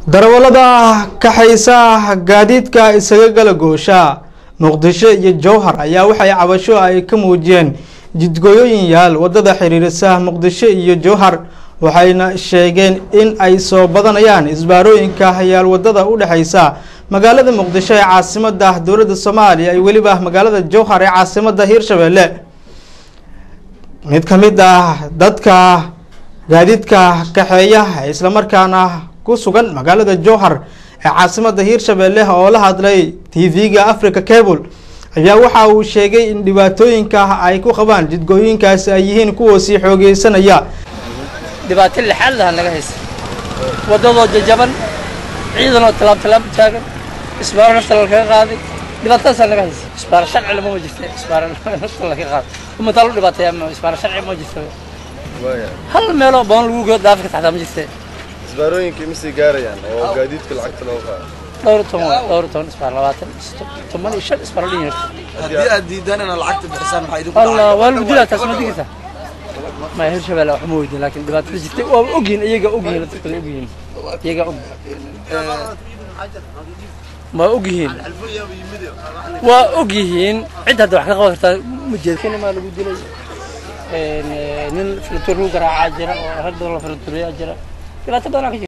darawallada kaxaysa gaadiidka isaga gala goosha muqdisho iyo jowhar ayaa waxay cabasho ay ka muujiyeen jidgooyooyin yaal wadada xiriirisa muqdisho iyo jowhar waxayna sheegeen in ay soo badanayaan isbaarooyinka yaal wadada u dhexeysa magaalada muqdisho ee caasimada dowladda soomaaliya iyo weliba magaalada jowhar ee caasimada hiirshabelle mid ka mid ah dadka gaadiidka kaxeeya islamarkaana ku sugan magaalada jowhar ee caasimada hiirshabelle oo la hadlay tv-ga africa cable ayaa waxa uu sheegay in dhibaatooyinka ay ku qabaan jidgooyinkaasi ay yihiin kuwa sii xoogeysanaya dhibaato lixaad laha naga haysa waddadoo jajaban ciidanoo tallaab tallaab u taagan isbaaro nafta lakaga qaaday dhibaatadaasaa naga haysa isbaaro sharci lama ma jirta isbaaro nafta laga qaaday umataa lu dhibaateeya ma isbaaro sharci ma jirta hal meeloo badan lagu geeyo dhaafi ka taxtaa ma jirta isbaarooyinka imisay gaarayaan oo gaadiidka lacagta loo qaado dhowr iyo toban dhowr iyo toban isbaaro labaatan toban iyo shan isbaaro dhin yarta haddii aad diidaan inaad lacagta bixisaan maxaa idinku allah waa lagu dilaa taas ma digirta ma hirshabelle wax ma weydin laakiin dhibaatada jirtay waa ogyihin iyaga ogyihin dadkooda ogyihin iyaga og ma ogyihiin waa ogyihiin cid hadda wax ka qaban kartaa ma jeedkani maa lagu dilay nin filantuur lagu garaacaa jira oo rag badan la filantuuriyaa jira dhibaato badan ka jirta